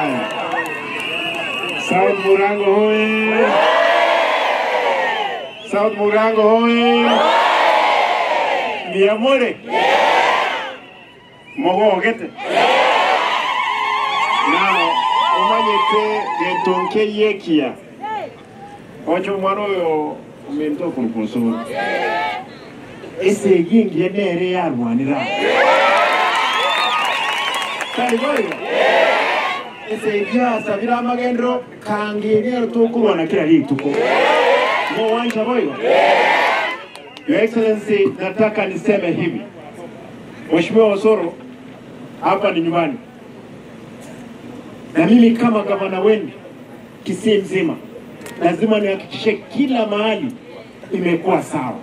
Haya. South Murango hoye! South Murango hoye! Niamore? Mogogete? Now, umanyite getonke yekia. Ocho mwana oyo ominto kurukosoro. Ese gingi enere yarwanira. Kari boyo? Ese ibyasa biri amagendero kangirira tukurwana kila rituko. Mo wanja boyo? Your Excellency, nataka niseme hivi. Mheshimiwa Osoro, hapa ni nyumbani, na mimi kama gavana wenu Kisii mzima lazima nihakikishe kila mahali imekuwa sawa.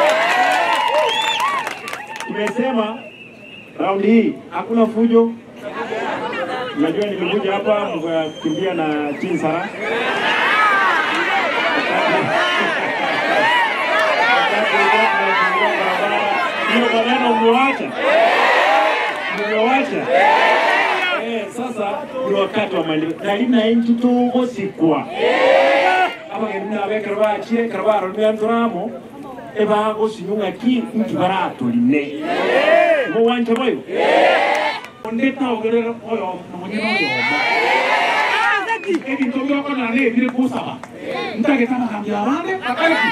Tumesema raundi hii hakuna fujo. Unajua nilikuja hapa mkakimbia na Chinsara hiyo maneno umewacha, umewacha. Eh, sasa ni wakati wa maendeleo nari naye ntitugosikwa abageni nabekera bakire kara baromia nturamo ebagosinyunga ki nki baratoline ngo wanje boyo ndetaogerera oyo nomonyene oyomo ebintu byoko narebire kusaba ntageta magambo abande akaleki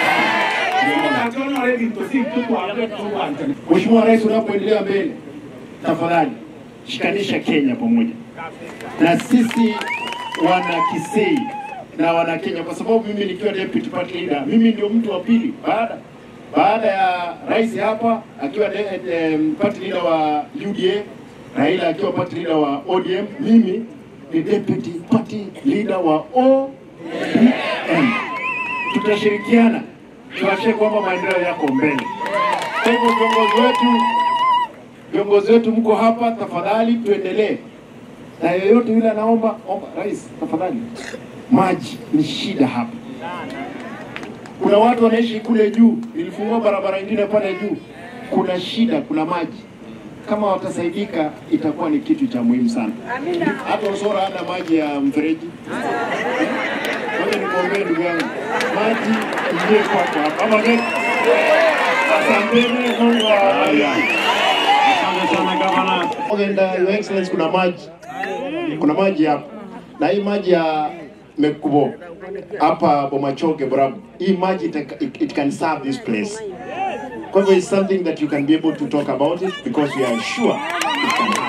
Mheshimiwa Rais, unapoendelea mbele, tafadhali shikanisha Kenya pamoja na sisi wana Kisii na wana Kenya, kwa sababu mimi nikiwa deputy party leader, mimi ndio mtu wa pili baada baada ya rais hapa akiwa de, de, party leader wa UDA, Raila akiwa party leader wa ODM, mimi ni deputy party leader wa ODM. Tutashirikiana tuhakikishe kwamba maendeleo yako mbele. Kwa hivyo viongozi wetu, viongozi wetu mko hapa, tafadhali tuendelee na yeyote yule anaomba omba, rais tafadhali, maji ni shida hapa. Kuna watu wanaishi kule juu, nilifungua barabara nyingine pale juu, kuna shida, kuna maji. Kama watasaidika itakuwa ni kitu cha muhimu sana. Hata Usora hana maji ya mfereji. Ngoja nikuombee ndugu yangu, maji ingie kwako hapa ama vipi? Asanteni, Mungu awabariki. Asante sana gavana. Ogenda, Your Excellency, kuna maji, kuna maji hapa, na hii maji ya Mekubo hapa Bomachoge Borabu, hii maji ita- it, it can serve this place. Kwa hivyo it's something that you can be able to talk about it because we are sure it can